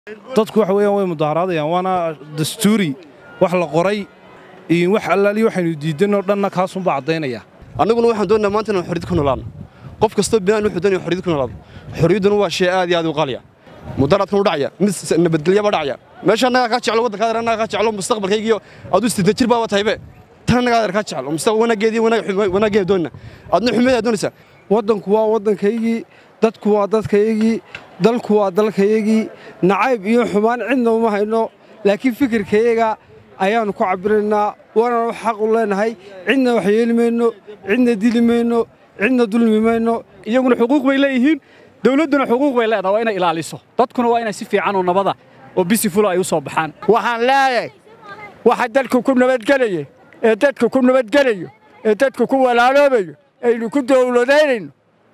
dadku waxa weeyaan way mudaharaadayaan waana dastuuri wax la qoray iyo wax allaaliyo waxaynu diidanoo dhanna kaasunbaa caddaynaya annaguna waxaan doonnaa maanta inaan xorriyad ku noolaadno qof kastoo binaan wuxuu doonaya xorriyad ku noolaado xorriyadduna waa shay aad iyo aad u qaaliya mudaharaadkan u dhacaya mid nabadgelyaba dhacaya meesha annagaa kaa jeclo waddanka adeer annagaa kaa jeclo mustaqbalkaygiiyo aad u sidda jir baaba tahaybe tan annagaa adeer kaa jeclo mustaqbal wanaaggeedii wanaaggeeda doonina adna xumeedaa doonaysaa waddanku waa waddankaygii dadku waa dadkaygii dalku waa dalkayagii nacayb iyo xumaan cidna uma hayno laakiin fikirkayaga ayaannu ku cabbiraynaa waananu xaq u leenahay cidna wax yeeli mayno cidna dili mayno cidna dulmi mayno iyaguna xuquuq bay leeyihiin dawladduna xuquuq bay leedahay waa inay ilaaliso dadkuna waa inay si fiican oo nabada oo bisi fula ay u soo baxaan waxaan leeyahay waxa dalku ku nabadgelaya ee dadku ku nabadgelayo ee dadku ku walaaloobayo aynu ku dawladaynayno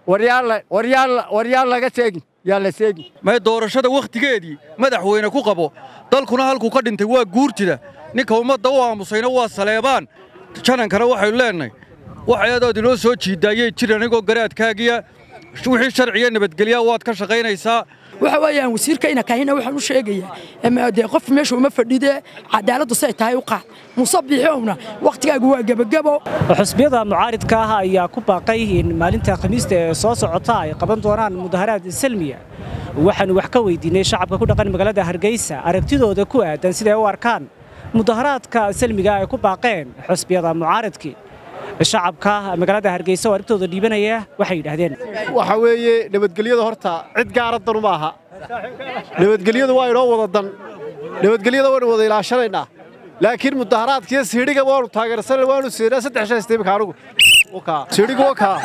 waryaal laga seegin yaa la seegin may doorashada wakhtigeedii madaxweyne ku qabo dalkuna halkuu ka dhintay waa guurtida ninka ummadda u aamusayna waa saleebaan janankana waxaynu leennahay wax ayadood inoo soo jiidaayey jir anigoo garaadkaagiya wixii sharciya nabadgelyaa waad ka shaqaynaysaa waxa weeyaan wasiirka inakahina waxaan u sheegayaa dee qof meesha uma fadhide cadaaladdu say tahay u qaad musabbixowna wakhtigaagu waa gebagebo xusbiyada mucaaridka ah ayaa ku baaqay in maalinta khamiista ee soo socota ay qaban doonaan mudaharaad salmiya waxaannu wax ka weydiinay shacabka ku dhaqan magaalada hargeysa aragtidooda ku aadan siday u arkaan mudaharaadka salmiga ay ku baaqeen xusbiyada mucaaridkii shacabka magaalada hargeysa oo aragtooda dhiibanaya waxay yidhaahdeen waxa weeye nabadgelyada horta cid gaara dan uma aha nabadgelyadu waa inoo wada dan nabadgelyada waynu wada ilaashanaynaa laakiin mudaharaadkiyo siidhiga waanu taageersan waanu siinaa saddex shan istiimka anugu siidhigu waa kaa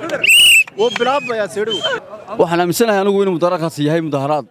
wuu bilaabmayaa siidhigu waxaan aaminsanahay anigu inuu mudaharaadkaasi yahay mudaharaad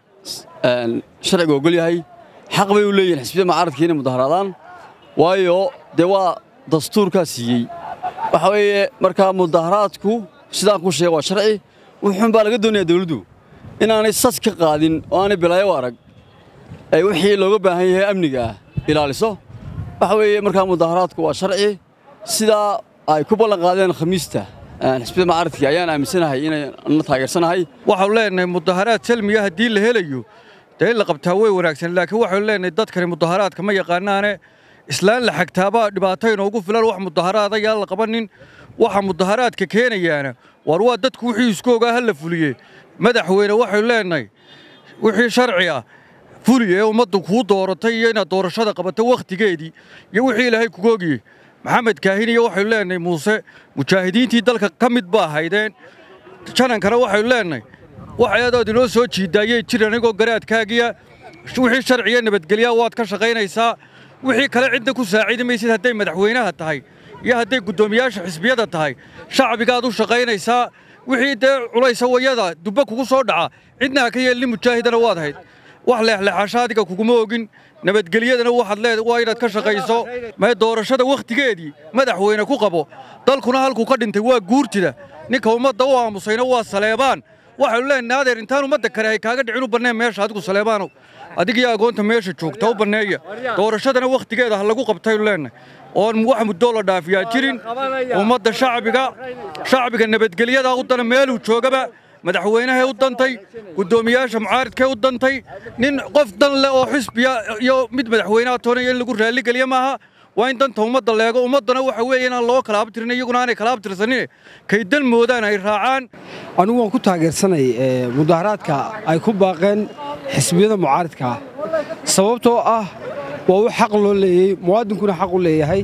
sharciga ogol yahay xaq bay u leeyihin xisbiyada mucaaradka inay mudaharaadaan waayo dee waa dastuurkaa siiyey waxa weeye markaa mudaharaadku sidaan ku sheega waa sharci wuxuun baa laga doonayaa dawladdu inaanay sas ka qaadin oo aanay bilaayo u arag ay wixii looga baahan yahay amniga ah ilaaliso waxa weeye markaa mudaharaadku waa sharci sidaa ay ku ballan qaadeen khamiista xisbiyada mucaaradkii ayaan aaminsanahay inayna taageersanahay waxaanu leenahay mudaharaad salmiya haddii la helayo dee in la qabtaa way wanaagsan laakiin waxaynu leenahay dadkani mudaharaadka ma yaqaanaane islaan la xagtaabaa dhibaato inoogu filan wax mudaharaada yaan la qabanin waxa mudaharaadka keenayaana war waa dadku wixii isku ogaa ha la fuliye madaxweyne waxaynu leenahay wixii sharci ah fuliye ee ummaddu kuu dooratay iyo inaad doorashada qabato wakhtigeedii iyo wixii ilaahay kugu ogiyey maxamed kaahin iyo waxaynu leenahay muuse mujaahidiintii dalka ka mid baa haydeen janankana waxaynu leenahay wax ayadood inoo soo jiidaayey jir anigoo garaadkaagiya wixii sharciya nabadgelyaa waad ka shaqaynaysaa wixii kale cidda ku saacidi maysid hadday madaxweynaha tahay iyo hadday guddoomiyaasha xisbiyada tahay shacbigaad u shaqaynaysaa wixii dee culaysa wayada dubba kugu soo dhaca cidna ha ka yeelnin mujaahidana waad hayd wax leexleexasha adiga kuguma ogin nabadgelyadana waxaad leed waa inaad ka shaqayso may doorashada wakhtigeedii madaxweyne ku qabo dalkuna halkuu ka dhintay waa guurtida ninka ummadda u aamusayna waa saleebaan waxaynu leenahay adeer intaan ummadda kale hay kaaga dhicin u banneen meesha adigu saleebaanow adigiyo agoonta meesha joogta u banneeya doorashadana wakhtigeeda ha lagu qabtaynu leenahay oon wax muddoo la dhaafiyaa jirin ummadda shacbiga shacbiga nabadgelyadaa u dana meeluu joogaba madaxweynahay u dantay guddoomiyaasha mucaaridkay u dantay nin qof dan leh oo xisbiya iyo mid madaxweynaha toonaya in lagu raalligeliya maaha waa in danta ummadda leego ummaddana waxa weeye inaan loo kala abtirin iyaguna aanay kala abtirsanin kay dan moodaan ay raacaan anigu waan ku taageersanay mudaharaadka ay ku baaqeen xisbiyada mucaaridka ah sababtoo ah waa wax xaq loo leeyey muwaadinkuna xaq u leeyahay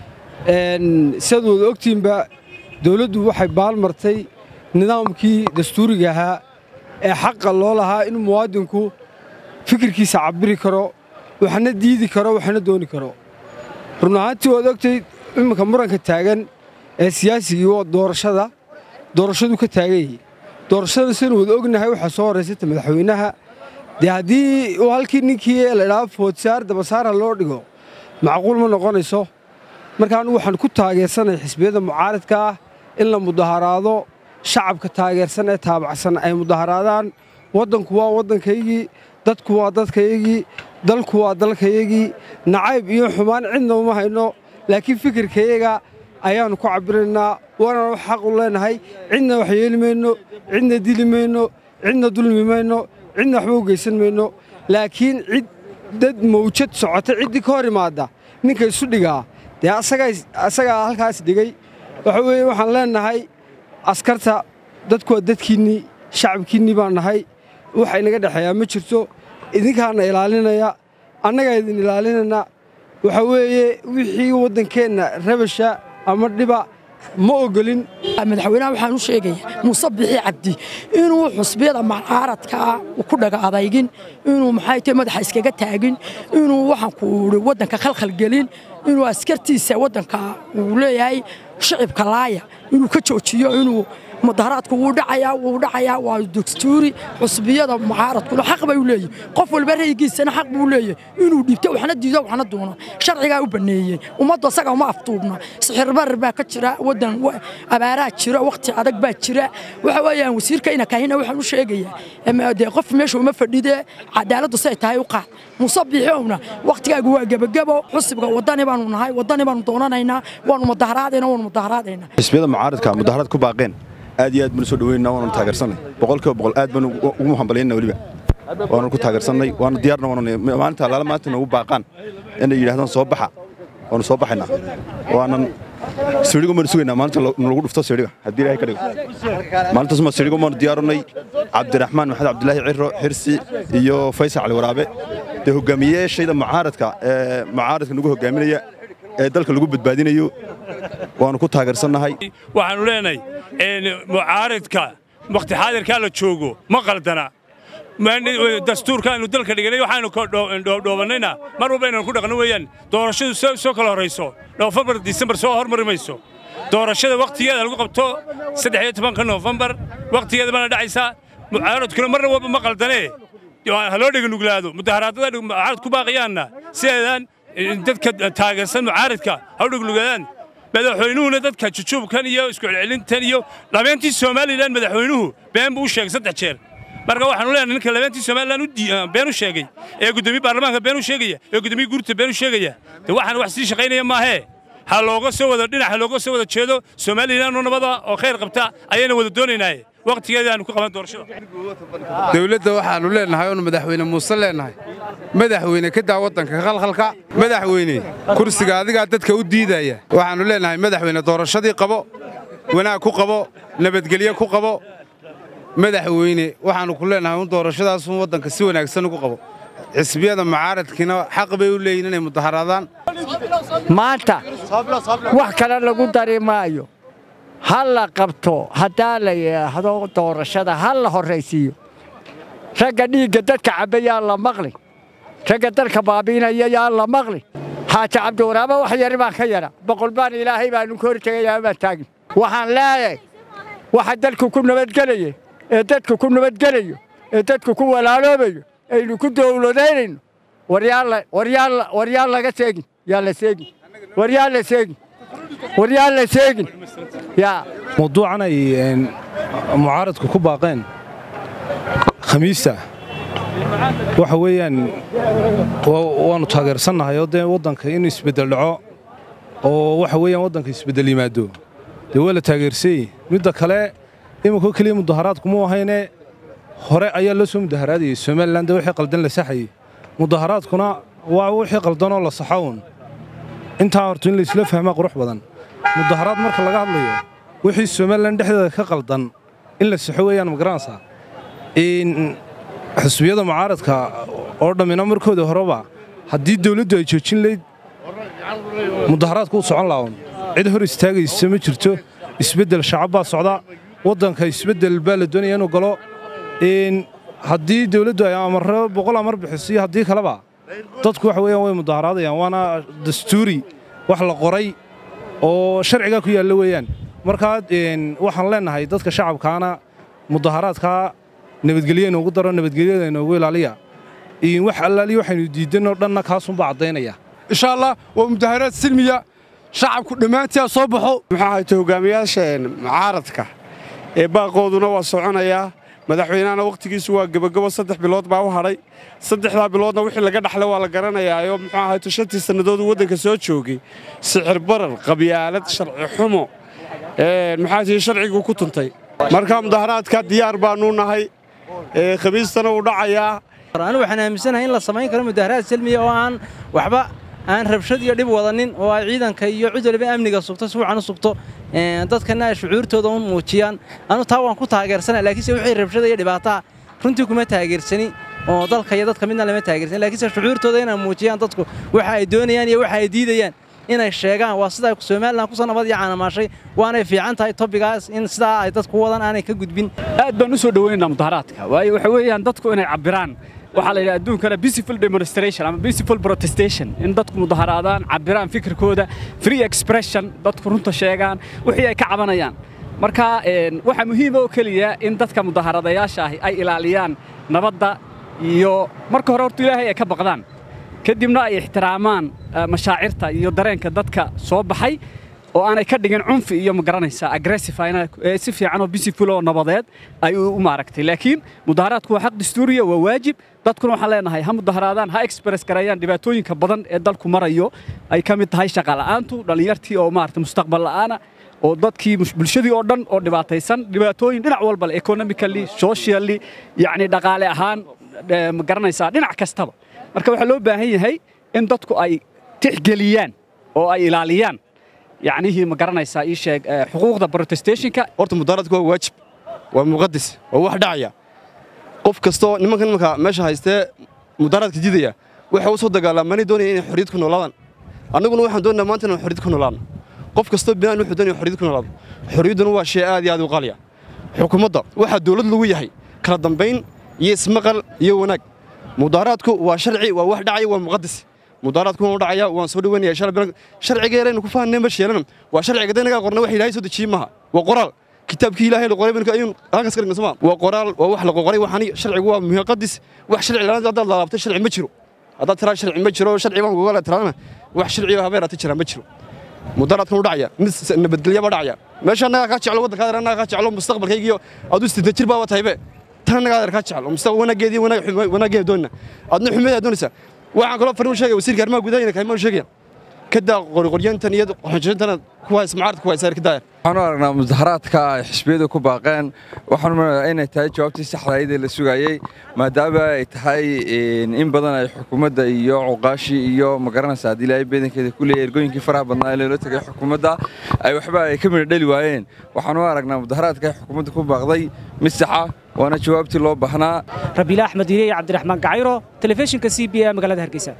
sidaad wada ogtiinba dawladdu waxay baalmartay nidaamkii dastuuriga ahaa ee xaqa loo lahaa in muwaadinku fikirkiisa cabbiri karo waxna diidi karo waxna dooni karo run ahaantii waad ogtay iminka muranka taagan ee siyaasigii waa doorashada doorashadu ka taagan yihi doorashada sidaynu wada ognahay waxaa soo horraysata madaxweynaha dee haddii uu halkii ninkii ladhaha foodsaar dabasaara loo dhigo macquul ma noqonayso marka anugu waxaan ku taageersanay xisbiyada mucaaridka ah in la mudaharaado shacabka taageersan ee taabacsan ay mudaharaadaan waddanku waa waddankaygii dadku waa dadkaygii dalku waa dalkayagii nacayb iyo xumaan cidna uma hayno laakiin fikirkayaga ayaannu ku cabbiraynaa waananu xaq u leenahay cidna wax yeeli mayno cidna dili mayno cidna dulmi mayno cidna waxba u geysan mayno laakiin cid dad mawjad socota ciddii ka hor imaadda ninka isu dhigaa dee asagaa halkaas dhigay waxa weeye waxaan leennahay askarta dadku waa dadkiinnii shacabkiinnii baan nahay waxa inaga dhexeeyaa ma jirto idinkaana ilaalinaya annagaa idin ilaalinayna waxa weeye wixii waddankeenna rabasha ama dhiba ma ogolin madaxweynaha waxaan u sheegayaa muuse bixi cabdi inuu xusbiyada mucaaradkaa ku dhaga adaygin inuu maxay tahay madaxa iskaga taagin inuu waxaan ku uri waddanka khalkhalgelin inuu askartiisa waddanka uu leeyahay shicibka laaya inuu ka joojiyo inuu mudaharaadku wuu dhacayaa wuu dhacayaa waa dastuuri xusbiyada mucaaradkuna xaq bay u leeyihin qof walba raygiisana xaq buu leeyahay inuu dhiibto waxna diido waxna doono sharcigaa u banneeyey ummaddu asaga uma aftuubna sixirbarar baa ka jira waddan abaaraa jira wakhti adag baa jira waxa weeyaan wasiirka ina kahina waxaan u sheegayaa dee qof meesha uma fadhide cadaaladdu say tahay u qaad muuse biixowna wakhtigaagu waa gebagebo xusibka waddani baanu nahay waddani baanu doonanaynaa waanu mudaharaadayna waanu mudaharaadaynaa xisbiyada mucaaradka mudaharaad ku baaqeen aad iyo aad baan soo dhaweynaa waanu taageersanay boqolkiiba boqol aad baan ugu hambalyaynaa weliba waanu ku taageersanay waanu diyaarna waanu maalinta alaala maanta noogu baaqaan inay yidhahdaan soo baxa waanu soo baxaynaa waanan sirigo maanu sugaynaa maalinta nalagu dhufto siriga haddii ilaahay ka dhigo maalintaas ma sirigo maanu diyaarinay cabdiraxmaan maxamed cabdilaahi ciro xirsi iyo faysal cali waraabe dee hogaamiyeyaashayda mucaaradka ee mucaaradka nagu hogaaminaya ee dalka lagu badbaadinayo waanu ku taageersannahay waxaannu leenahay mucaaridka wakhti xaadirkaa la joogo ma qaldana dastuurkaanu dalka dhiganay waxaanu dhoobannayna mar walba inaan ku dhaqno weeyaan doorashadu soo kala horrayso noofembar disembar soo hormari mayso doorashada wakhtigeeda lagu qabto saddex iyo tobanka noofembar wakhtigeeda baana dhacaysaa mucaaradkuna marna walba ma qaldanee ha loo dheganuglaado mudaharaadada mucaarad ku baaqiyaanna sideedaan dadka taageersan mucaaradka ha u dheganuglaadaan madaxweynuhuna dadka jujuubkan iyo iskucelcelintan iyo labeentii somalilan madaxweynuhu been buu u sheegay saddex jeer marka waxaanu leenahay ninka labeentii somalilan been u sheegay ee guddoomiye baarlamaanka been u sheegaya ee guddoomiye guurta been u sheegaya de waxaan wax sii shaqaynaya maahee ha looga soo wada dhinac ha looga soo wada jeedo somalilan oo nabada oo khayr qabta ayayna wada doonaynaaye wakhtigeeda aanu ku qaban doorashada dawladda waxaannu leennahay oonu madaxweyne muuse leennahay madaxweyne ka daa waddanka khalkhalka madaxweyne kursiga adigaa dadka u diidaya waxaannu leennahay madaxweyne doorashadii qabo wanaag ku qabo nabadgelyo ku qabo madaxweyne waxaannu ku leennahay un doorashadaasun waddanka si wanaagsan ugu qabo xisbiyada mucaaradkiina xaq bay u leeyihin inay mudaharaadaan maanta wax kale lagu dari maayo ha la qabto haddaa la yidhaahdo doorashada ha la horraysiiyo ragga dhiigga dadka cabba yaa la maqli ragga dalka baabiinaya yaa la maqli xaaji cabdiwaraaba wax yari baan ka yara boqol baan ilaahay baanu ka hortegayaa baan taagin waxaan leeyahay waxa dalku ku nabadgelaya ee dadku ku nabadgelayo ee dadku ku walaaloobayo aynu ku dowladaynayno war yaan laga seegin yaa la seegin war yaan la seegin war yaan la seegin yaa mawduucan ay mucaaradku ku baaqeen khamiista waxa weeyaan waannu taageersannahay oo dee waddanka inuu isbeddel dhaco oo waxa weeyaan waddanka isbeddel yimaado dee waa la taageersayey midda kale iminko keliya mudaharaadku mu ahayne hore ayaa loo soo mudaharaadayey somalilan dee wixii qaldan la saxayey mudaharaadkuna waa wixii qaldanoo la saxown intaa horto in laysla fahmaa qurux badan mudaharaad marka laga hadlayo wixii somalilan dhexdeeda ka qaldan in la saxo weeyaan magaranaysaa xusbiyada mucaaradka oo dhammina markooda horeba haddii dawladdu ay joojin layd mudaharaadku u socon laawan cid hor istaagaysa ma jirto isbeddel shacab baa socda waddanka isbeddel baa la doonaya inuu galo haddii dawladdu ay amarro boqol amar bixiso iyo haddii kaleba dadku waxa weeyaan way mudaharaadayaan waana dastuuri wax la qoray oo sharcigaa ku yaalla weeyaan markaa waxaan leennahay dadka shacabkaana mudaharaadkaa nabadgelyo inoogu daro nabadgelyada inoogu ilaaliya wax allaaliya waxaynu diidanoo dhanna kaasunbaa caddaynaya insha allah waa mudaharaad silmiya shacabku dhammaantii soo baxo maxaa hayta hogaamiyaasha mucaaradka ee baaqooduna waa soconayaa madaxweynahana wakhtigiisu waa gebagabo saddex bilood baa u hadhay saddexdaa biloodna wixii laga dhaxlay waa la garanayaayoo muxuu ahayto shantii sannadood uu waddanka soo joogay sixir barar qabyaalad sharci xumo maxaa tihi sharciguu ku tuntay marka mudaharaadka diyaar baannu nahay khamiistana uu dhacayaa anigu waxaan aaminsanahay in la samayn karo mudaharaad salmiya oo aan waxba aan rabshad iyo dhib wadanin oo ay ciidanka iyo cid waliba amniga sugto si wacan u sugto dadkana ay shucuurtooda u muujiyaan anu taa waan ku taageersana laakiinse wixii rabshada iyo dhibaataa runtii kuma taageersani oo dalka iyo dadka midna lama taageersan laakiinse shucuurtooda inay muujiyaan dadku waxa ay doonayaan iyo waxa ay diidayaan inay sheegaan waa sida Soomaaliland ku sanabad iyo caanamaashay waana fiican tahay topigaas in sidaa ay dadku wadan aanay ka gudbin aad baan u soo dhaweynaynaa mudaharaadka waayo waxa weeyaan dadku inay cabiraan waxaa la yidhaha adduunkana peaceful demonstration ama peaceful protestation in dadku mudaharaadaan cabiraan fikirkooda free expression dadku runta sheegaan wixii ay ka cabanayaan marka waxaa muhiima oo keliya in dadka mudaharadayaasha ahi ay ilaaliyaan nabadda iyo marka hore horta ilaahay ay ka baqdaan kadibna ay ixtiraamaan mashaacirta iyo dareenka dadka soo baxay oo aanay ka dhigin cunfi iyo magaranaysaa aggressive si fiican oo peaceful oo nabadeed ay u maaragtay laakiin mudaharaadku waa xaq dastuuriya waa waajib dadkuna waxaan leenahay ha mudaharaadaan ha express gareeyaan dhibaatooyinka badan ee dalku marayo ay ka mid tahay shaqa la'aantu dhallinyartii oo maaragtay mustaqbal la'aana oo dadkii bulshadii oo dhan oo dhibaataysan dhibaatooyin dhinac walba leh economically socially yacni dhaqaale ahaan ma garanaysaa dhinac kastaba marka waxaa loo baahan yahay in dadku ay tixgeliyaan oo ay ilaaliyaan yacnihii ma garanaysaa ii sheeg xuquuqda protestationka horta mudaharaadku waa waajib waa muqadis waa wax dhacaya qof kastoo nimanka nimanka meesha haystee mudaharaadka diidaya waxay u soo dagaalamanay doonaya inay xorriyad ku noolaadaan annaguna waxaan doonaa maanta inaan xorriyad ku noolaadno qof kastoo binaan wuxuu doonaya xorriyad ku noolaado xorriyadduna waa shay aad iyo aad u qaaliya xukuumadda waxaa dawlad lagu yahay kala dambayn iyo ismaqal iyo wanaag mudaharaadku waa sharci waa wax dhacaya waa muqadis mudaharaadku waan u dhacaya waan soo dhaweynaya sharciga yaraynu ku fahanay ma sheelana waa sharciga danaga qorna wax ilaahay soo dejiyey maaha waa qoraal kitaabkii ilaahay la qoray baynu ayuun halkaas ka dhigna soma waa qoraal waa wax la qoray waxani sharcigu waa muqadis wax sharci la'aan haddaad laabtay sharci ma jiro haddaad tiraa sharci ma jiro sharci baan kuga tiraana wax sharciga habeeraata jira ma jiro mudaharaadkan u dhacaya mid nabadgelya ba dhacaya meesha annagaa kaa jeclo waddankaada annagaa kaa jeclo mustaqbalkaygiyo aduu siddeed jir baaba tahaybe tan annagaa adeer kaa jeclo mustaqbal wanaaggeedii wanaaggeeda doonina adna xumeedaa doonaysaa waxaan kaloo fariin sheegay wasiirka arrimaha gudaha inay kaymaan sheegayaan kadaa qorqoryantan iyo qoxonjintana ku haysa mucaaradka ku haysa ka daayar waxaan u aragnaa mudaharaadka ay xisbiyadu ku baaqeen waxaan umaleeyaa inay tahay jawaabtii saxda ahayd ee la sugayey maadaama ay tahay in badan ay xukuumadda iyo cuqaashii iyo magaranaysa haddii ilaahay beedankeeda ku leeyahay ergooyinkii faraha badnaa ee loola tegay xukuumadda ay waxba ay ka midha dhali waayeen waxaan u aragnaa mudaharaadka ay xukuumadda ku baaqday mid saxa waana jawaabtii loo baahnaa rabiila axmed iriye cabdiraxmaan gacayro telefishinka c b a magaalada hargeysa